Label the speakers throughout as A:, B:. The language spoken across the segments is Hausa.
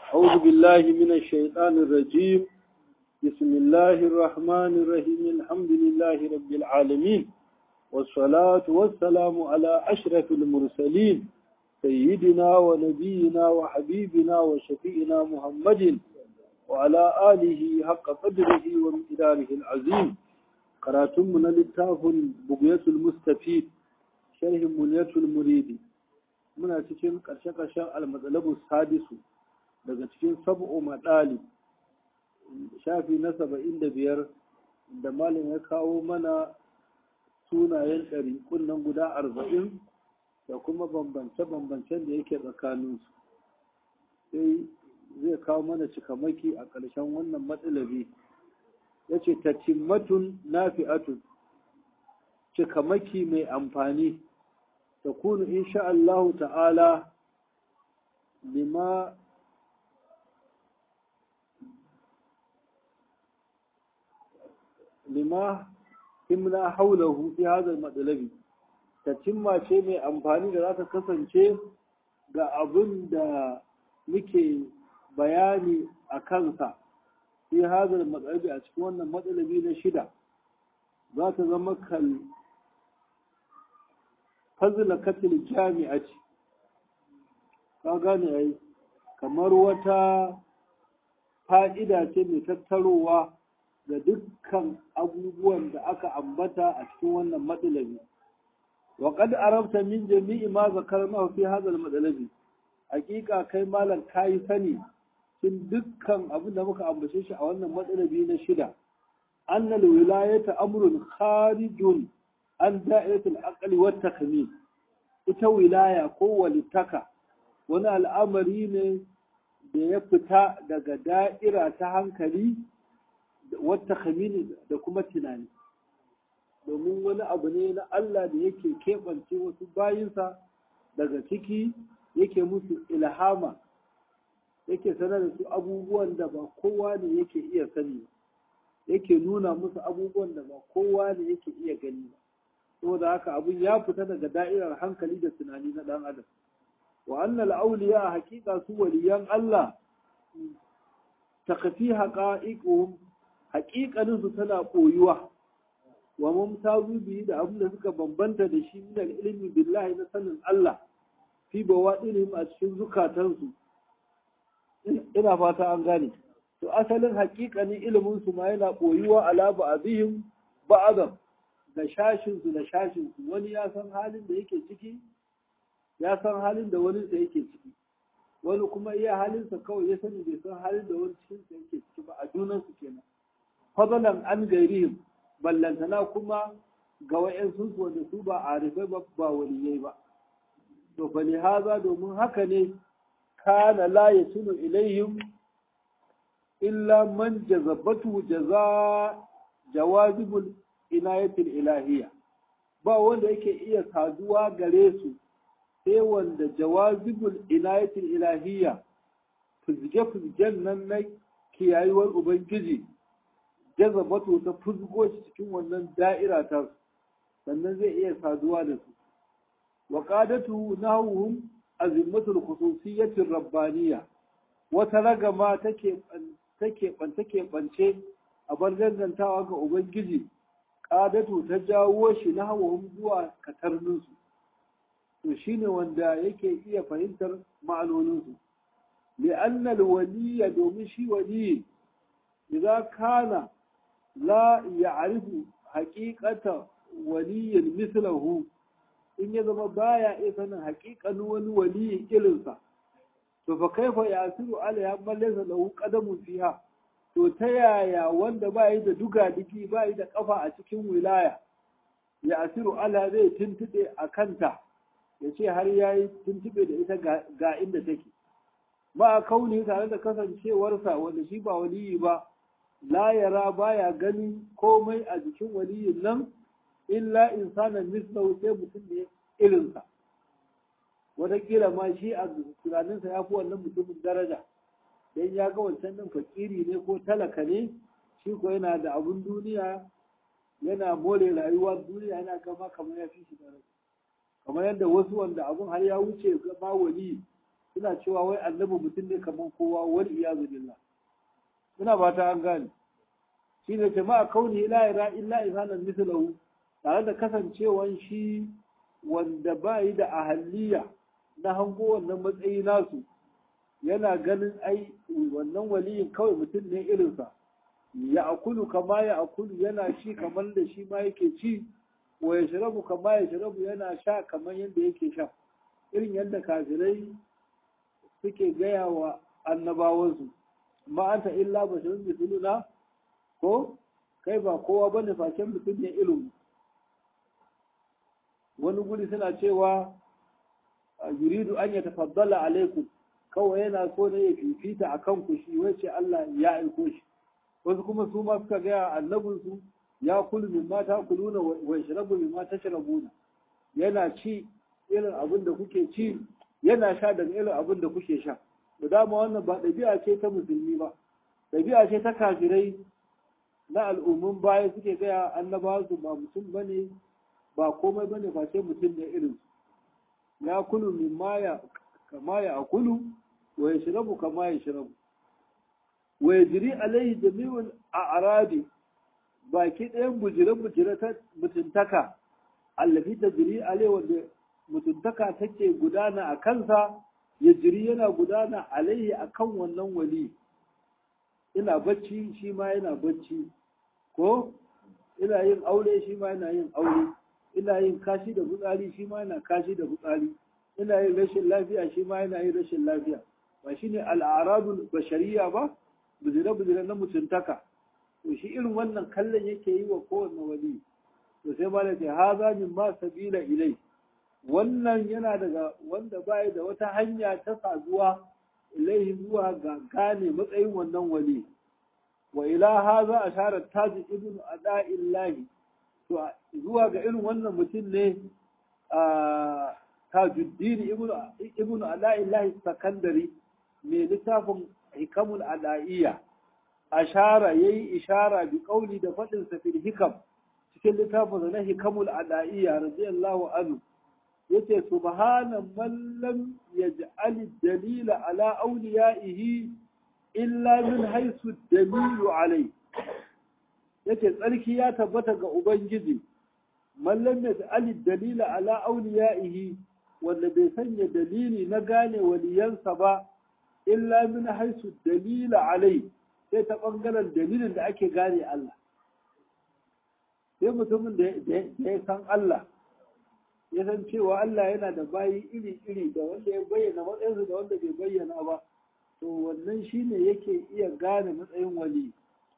A: أعوذ بالله من الشيطان الرجيم بسم الله الرحمن الرحيم الحمد لله رب العالمين والصلاة والسلام على أشرف المرسلين سيدنا ونبينا وحبيبنا وشفيئنا محمد وعلى آله حق قدره ومقداره العظيم قراتمنا للتاف بقية المستفيد شرح منية المريد muna cikin ƙarshe-ƙarshen almatsalabu sadisu daga cikin sab'u maɗali shafi na saba'in da biyar da malin ya kawo mana sunayen ɗari kunnan guda arba'in da kuma bambance-bambancen da yake tsakaninsu sai zai kawo mana cikamaki a ƙarshen wannan matsalabi ya ce tatimmatun nafi'atun cikamaki mai amfani تكون إن شاء الله تعالى لما لما إمنا حوله في هذا المطلب تتم شيء mai amfani da za ta kasance ga abin da muke bayani a kansa fi hazar matsalabi a cikin wannan matsalabi na shida za ta zama kal fazila katil jami'a ce ka gane ai kamar wata fa'ida ce mai tattarowa ga dukkan abubuwan da aka ambata a cikin wannan matsalabi wa qad arabta min jami'i ma zakarna fi hadha al-matsalabi hakika kai malam kai sani cikin dukkan abin da muka ambace shi a wannan matsalabi na shida annal wilayata amrun kharijun an da'iratul aqli wat takmin ita wilaya ko walitaka wani al'amari ne da ya fita daga da'ira ta hankali wat takmin da kuma tunani domin wani abu ne na Allah da yake keɓance wasu bayinsa daga ciki yake musu ilhama yake sanar da su abubuwan da ba kowa ne yake iya sani yake nuna musu abubuwan da ba kowa ne yake iya gani ba saboda haka abun ya fita daga da'irar hankali da tunani na dan adam wa annal awliya haqiqa su waliyan Allah takfi haqa'iquhum haqiqanin su tana koyuwa wa mumtazu bi da abin da suka bambanta da shi min ilmi billahi na sanin Allah fi bawadinihim a cikin zukatansu ina fata an gane to asalin haqiqanin ilimin su ma yana koyuwa ala ba'dihim ba'dam da shashinsu da shashinsu wani ya san halin da yake ciki ya san halin da wani da yake ciki wani kuma iya halinsa kawai ya sani bai san halin da wani cikinsa yake ciki ba a junansu kenan fadalan an gairihim ballantana kuma ga wa'yansu wanda su ba a rufai ba ba waliyai ba to fa haza domin haka ne kana la yasulu ilaihim illa man jazabatu jaza jawazibul inayatul ilahiyya ba wanda yake iya saduwa gare su sai wanda jawazibul inayatul ilahiyya fuzge-fuzgen nan na kiyayuwar ubangiji jazabatu ta fuzgo shi cikin wannan da'ira ta sannan zai iya saduwa da su wa qadatu nahum azimmatul khususiyyatir rabbaniyya wata ragama take take take bance a bar dangantawa ga ubangiji ƙadatu ta jawo shi na hawahun zuwa katarninsu to shi ne wanda yake iya fahimtar ma'anoninsu li'annal waliya domin shi waliyi idan kana la ya'rifu haqiqata waliyin mislahu in ya zama baya iya sanin haƙiƙanin wani waliyin irinsa to fa kaifa yasiru ala ya mallasa lahu qadamun fiha to ta yaya wanda ba yi da duga diki ba yi da kafa a cikin wilaya ya asiru ala zai tuntube a kanta ya ce har ya yi tuntube da ita ga inda take ba a kauni tare da kasancewarsa wanda shi ba waliyi ba la yara baya ganin komai a jikin waliyin nan illa insanan mislahu sai mutum ne irinsa wataƙila ma shi a tunaninsa ya fi wannan mutumin daraja dan ya ga wancan nan fakiri ne ko talaka ne shi ko yana da abun duniya yana more rayuwa duniya yana gama kamar ya fi shi daraja kamar yadda wasu wanda abun har ya wuce ma wali suna cewa wai annabi mutum ne kamar kowa wal iyazu billah ina ba ta an gane shi ne jama'a kauni la ira illa insanan mithlahu tare da kasancewan shi wanda ba yi da ahalliya na hango wannan matsayi nasu yana ganin ai wannan waliyin kawai mutum ne irinsa ya akulu kama ya akulu yana shi kamar da shi ma yake ci wa ya shirabu kama ya shirabu yana sha kamar yadda yake sha irin yadda kafirai suke gaya wa annabawansu ma anta illa basharun mithluna ko kai ba kowa bane facen mutum ne ilimi wani guri suna cewa yuridu an ya tafaddala alaikum kawai yana so ne ya fifita a kanku shi wace Allah ya aiko shi wasu kuma su ma suka gaya annabin su ya kulu min ma ta kuluna wa yashrabu min ma tashrabuna yana ci irin abin da kuke ci yana sha daga irin abin da kuke sha da dama wannan ba ɗabi'a ce ta musulmi ba ɗabi'a ce ta kafirai na al'ummun baya suke gaya annabawa su ba mutum bane ba komai bane face mutum ne irin ya kulu min maya kama ya akulu wa ya shirabu kama ya shirabu wa ya jiri alaihi jami'ul a'radi baki ɗayan bujire-bujire ta mutuntaka allafi ta jiri alaihi wanda mutuntaka take gudana a kansa ya jiri yana gudana alaihi akan wannan wali ina bacci shi ma yana bacci ko ina yin aure shi ma yana yin aure ina yin kashi da fitsari shi ma yana kashi da fitsari ina yin rashin lafiya shi ma yana yin rashin lafiya ba shi ne al'aradul bashariya ba bujire-bujire na mutuntaka to shi irin wannan kallon yake yi wa kowane wali to sai ma da ce haza min ma sabila ilai wannan yana daga wanda baya da wata hanya ta saduwa ilaihi zuwa ga gane matsayin wannan wali wa ila haza ashara taji ibnu ada'illahi to zuwa ga irin wannan mutum ne a tajuddin ibnu ala'illahi sakandari mai littafin hikamul ala'iyya ashara yayi ishara bi kauli da fadin sa fil hikam cikin littafin na hikamul ala'iyya radiyallahu anhu yace subhana man lam yaj'al dalila ala awliyaihi illa min haythu dalilu alayhi yake tsarki ya tabbata ga Ubangiji, mallam ya ali dalila ala auliyaihi wanda bai sanya dalili na gane waliyansa ba, illa min haisu dalila alai sai ta ɓangaren dalilin da ake gane Allah. Sai mutumin da ya san Allah, ya san cewa Allah yana da bayi iri-iri da wanda ya bayyana matsayinsu da wanda bai bayyana ba, to wannan shine yake iya gane matsayin wali.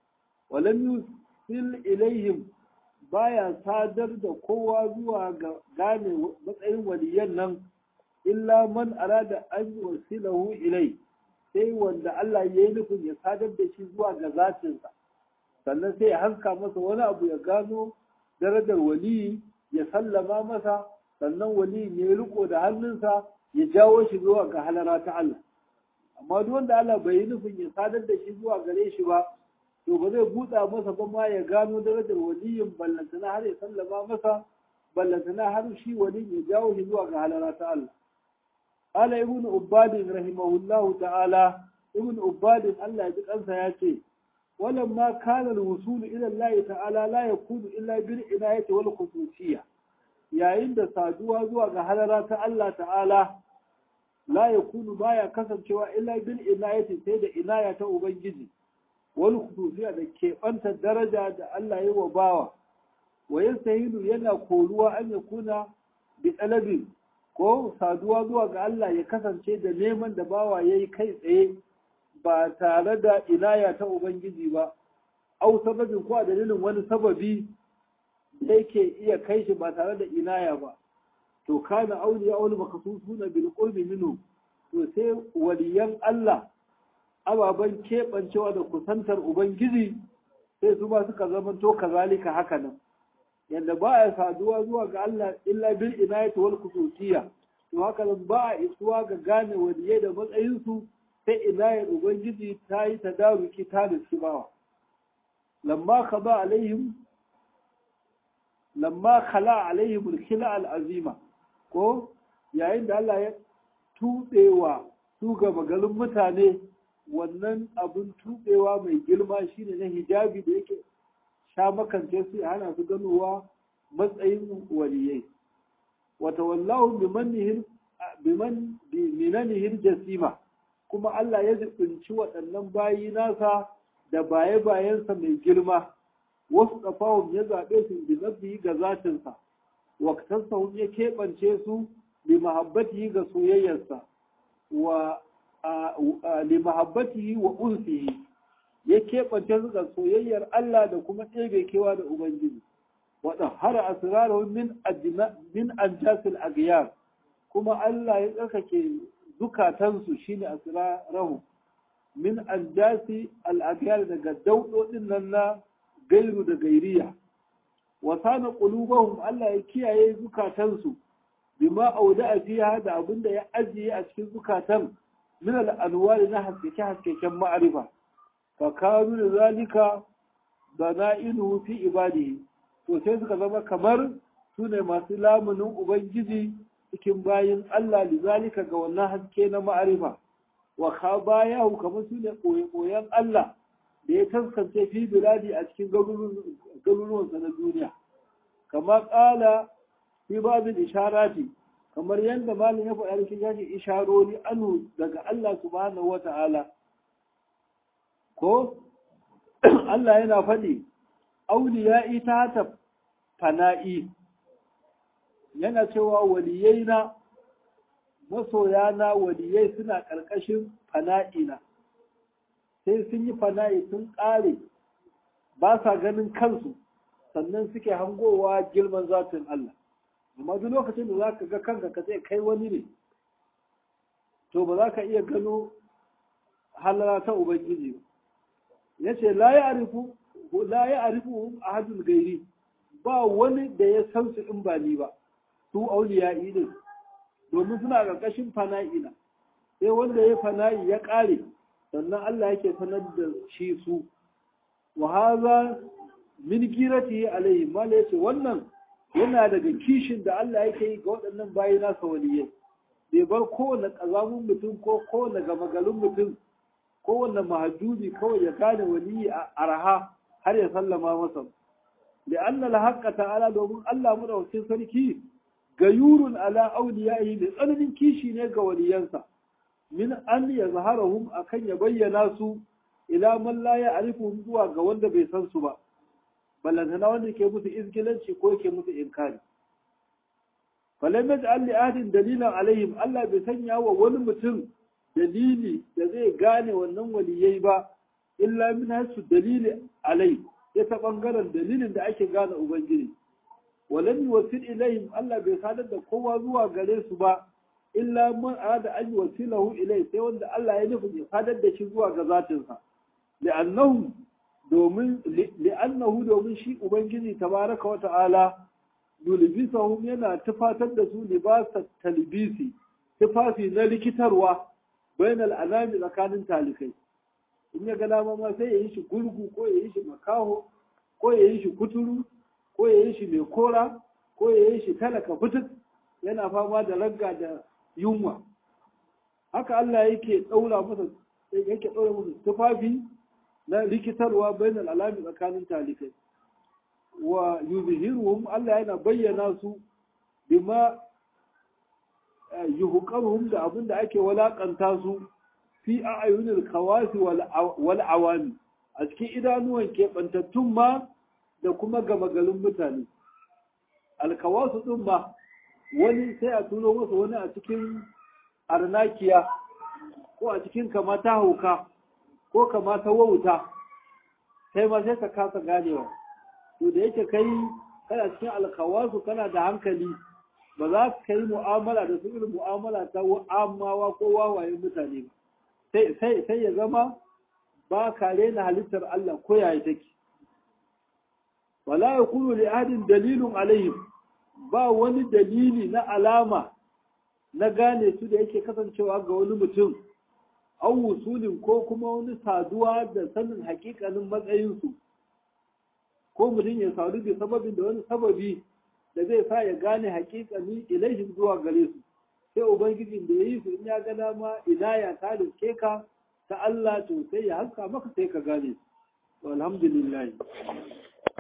A: Walam sil ilaihim baya sadar da kowa zuwa ga gane matsayin waliyan nan illa man arada an wasilahu ilai sai wanda Allah ya yi nufin ya sadar da shi zuwa ga zatinsa sannan sai ya haska masa wani abu ya gano darajar waliyi ya sallama masa sannan waliyin ya riko da hannunsa ya jawo shi zuwa ga halara ta Allah amma duk wanda Allah bai yi nufin ya sadar da shi zuwa gare shi ba to ba zai buɗa masa ba ma ya gano darajar waliyin ballantana har ya sallama masa ballantana har shi waliyin ya jawo shi zuwa ga halara ta Allah ala ibnu ubbad rahimahullahu ta'ala ibnu ubbad Allah ya ji kansa ya ce walamma kana al-wusul ila Allah ta'ala la yakunu illa bil inayati wal khususiyya yayin da saduwa zuwa ga halara ta Allah ta'ala la yakunu baya kasancewa illa bil inayati sai da inaya ta ubangiji wani khususiya da keɓanta daraja da Allah ya wa bawa wa yastahilu yana koruwa an ya kuna bi talabin ko saduwa zuwa ga Allah ya kasance da neman da bawa ya yi kai tsaye ba tare da inaya ta Ubangiji ba, au sababin ko a dalilin wani sababi da yake iya kai shi ba tare da inaya ba. To kana auliya auli makasusuna bil qurbi minhu to sai waliyan Allah ababen keɓancewa da kusantar Ubangiji sai su ba suka zama to kazalika haka nan. Yadda ba a saduwa zuwa ga Allah illa bil inayati wal khususiyya to haka nan ba a isuwa ga gane waliyai da matsayinsu sai inayar Ubangiji ta yi tadaruki ta da bawa. Lamma khaba alaihim lamma khala alaihim al-khila al-azima ko yayin da Allah ya tubewa su gaba garin mutane wannan abin tubewa mai girma shine na hijabi da yake sha makance su ya hana su ganowa matsayin waliyai wata wallahu biman minanihir jasima kuma Allah ya zubinci waɗannan bayi nasa da baye-bayensa mai girma wasu ƙafahun ya zaɓe su bi zabbi ga zatinsa waktansahun ya keɓance su li mahabbatihi ga soyayyarsa wa li mahabbatihi wa unsihi ya keɓance su ga soyayyar Allah da kuma ɗebe kewa da Ubangiji waɗa har asirarun min min anjasil aghyar kuma Allah ya tsarkake zukatansu shine asirarahu min anjasi al-aghyar daga daudodin nan na gairu da gairiya wa sana qulubahum Allah ya kiyaye zukatansu bima auda fiha da abinda ya ajiye a cikin zukatan min al-anwar na haskeke haskeken ma'arifa fa kanu da zalika dana'iluhu fi ibadihi to sai suka zama kamar su ne masu lamunin ubangiji cikin bayin Allah lizalika ga wannan haske na ma'arifa wa khabayahu kamar su ne koyon Allah da ya taskance fi biladi a cikin garuruwansa na duniya kama kala fi babin isharati kamar yadda malin ya faɗa cikin yaji isharori anu daga Allah subhanahu wa ta'ala ko Allah yana faɗi auliya'i ta ta fana'i yana cewa waliyai na masoya na waliyai suna ƙarƙashin fana'ina sai sun yi fana'i sun ƙare ba sa ganin kansu sannan suke hangowa girman zatin Allah amma duk lokacin da za ka ga kanka ka sai kai wani ne to ba za ka iya gano halara ta ubangiji ba ya ce la ya arifu la ya arifu ahadul gairi ba wani da ya san su in ba ni ba su auliya idin domin suna ƙarƙashin fana'ina sai wanda ya fana'i ya ƙare sannan Allah yake sanar da shi su wa haza min girati alaihi mala yace wannan yana daga kishin da Allah yake yi ga waɗannan bayi nasa waliyai bai bar kowane ƙazamun mutum ko kowane gamagalin mutum kowane mahajubi kawai ya gane waliyi a arha har ya sallama masa da Allah haqqa ta'ala domin Allah madaukakin sarki gayurun ala awliyaihi da tsananin kishi ne ga waliyansa min an yazharahum akan ya bayyana su ila man la ya'rifuhum zuwa ga wanda bai san su ba ballantana wanda ke musu izgilanci ko yake musu inkari falam yaj'al li ahadin dalilan alaihim Allah bai sanya wa wani mutum dalili da zai gane wannan waliyai ba illa min hasu dalili alai ya ta bangaren dalilin da ake gane ubangiji walam yuwasil ilaihim Allah bai sadar da kowa zuwa gare su ba illa man arada an yuwasilahu ilai sai wanda Allah ya nufi ya sadar da shi zuwa ga zatinsa li'annahu domin li'annahu domin shi ubangiji tabaraka wa ta'ala yulbisahum yana tufatar da su libasa talbisi tufafi na likitarwa bainal anami tsakanin talikai in ya ga dama ma sai ya yi shi gurgu ko ya yi shi makaho ko ya yi shi kuturu ko ya yi shi mai kora ko ya yi shi talaka fituk yana fama da ragga da yunwa haka Allah yake ɗaura masa yake ɗaura masa tufafi na rikitarwa bainal alami tsakanin talikai wa yuzhiruhum Allah yana bayyana su bima yuhqaruhum da abin da ake walakanta su fi a'yunil khawasi wal awami a cikin idanuwan keɓantattun ma da kuma gama garin mutane alkawasu ɗin ma wani sai a turo masa wani a cikin arnakiya ko a cikin kamata hauka ko kamata wauta sai ma sai ka kasa ganewa to da yake kai kana cikin alkawasu kana da hankali ba za ka yi mu'amala da su irin mu'amala ta amawa ko wawayen mutane ba sai ya zama ba ka rena halittar Allah ko yaya take wala yakunu li ahadin dalilun alaihim ba wani dalili na alama na gane su da yake kasancewa ga wani mutum an wusulin ko kuma wani saduwa da sanin hakikanin matsayinsu ko mutum ya sadu da sababin da wani sababi da zai sa ya gane hakikanin ilaihim zuwa gare su sai ubangijin da ya yi su in ya ga dama inaya ta riske ka ta Allah to sai ya haska maka sai ka gane su alhamdulillah